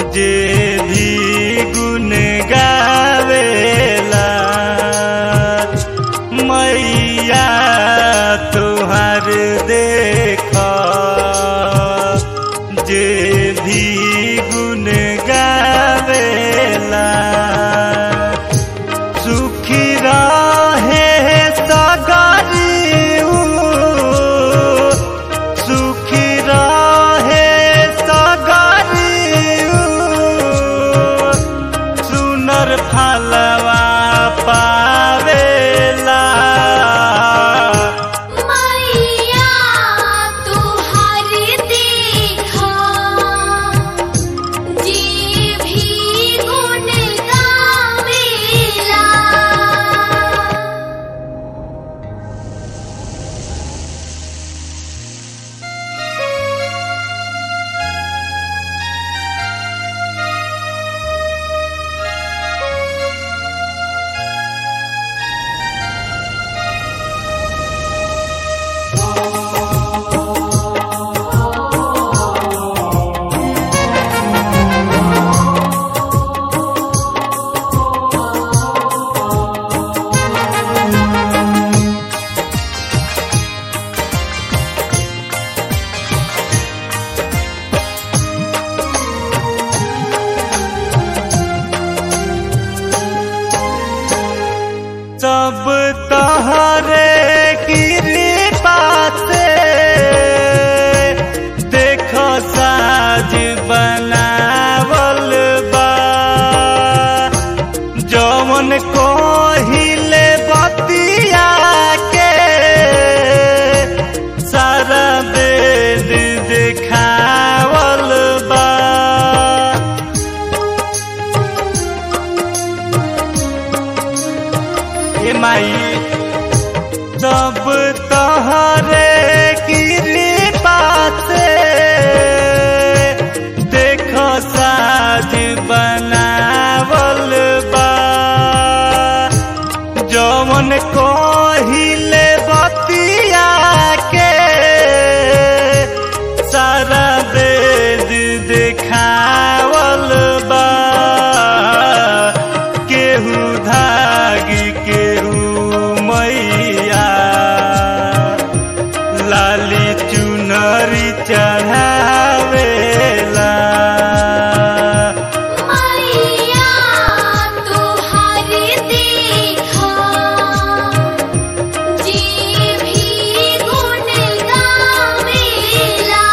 जे भी गुण गावेला मैया तुहार देख जे भी गुण गावेला सुखी रहे सगरियू सुखी रहे सगरियू सुनर फलवा पावेला मैया तुहार देखा जे भी गुण गावेला सब तहरे कृपा से देखो साज बनावल बा जौन कोहिले बतिया के सारा वेद देखावल बा ए माई सब तहरे कृपा से देखो साज बनावल बा जौन कोहिले बतिया के सारा वेद देखावल बा केहू धागी केहू मैया लाली चुनरी चढ़ावेला मैया तुहार देखा जे भी गुण गावेला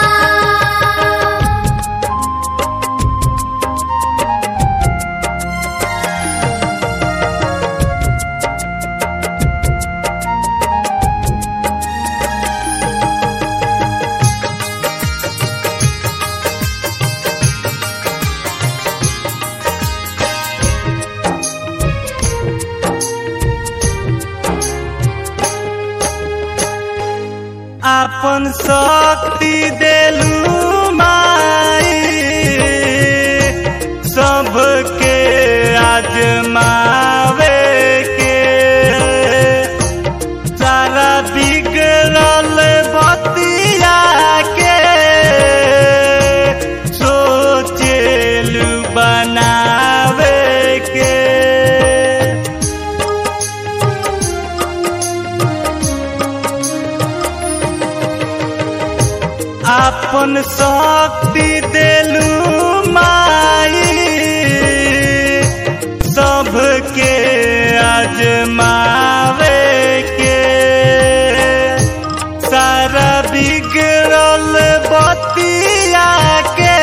आपन शक्ति देलू माई सबके आजमावे के सारा बिगड़ल बतिया के सोचेलू बनावे के आपन शक्ति देलू माई सबके आजमावे के सारा बिगड़ल बतिया के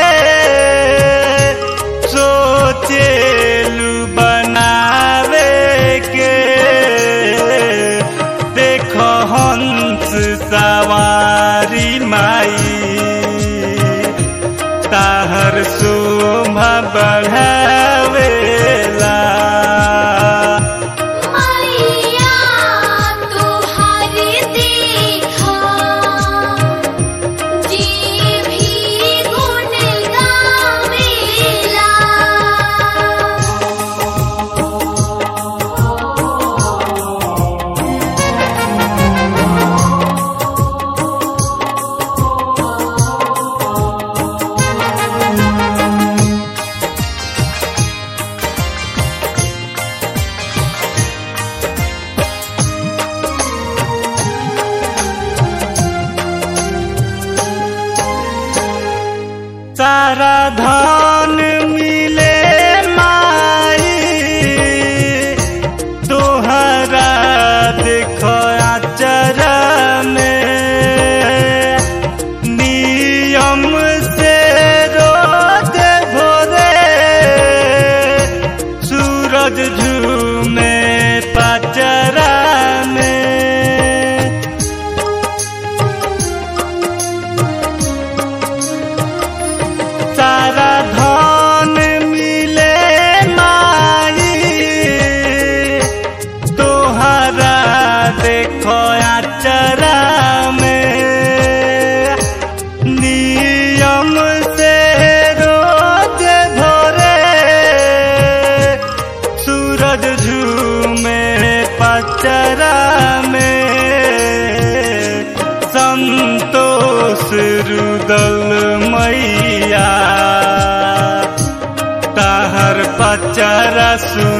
सोचेलू बनावे के देखो हंस सवारी माई ताहर शोभा बढ़ावेला मैया तुहार देखा जे भी गुण गावेला धन मिले माई तोहरा देखो आचर में नियम से रोज भोरे सूरज झूमे पचरा में सारा धन मिले माई तोहरा देखो आचरा में नियम से रोज भोरे सूरज झूमे पचरा में संतोष रुदल मैया ताहर पचरा सु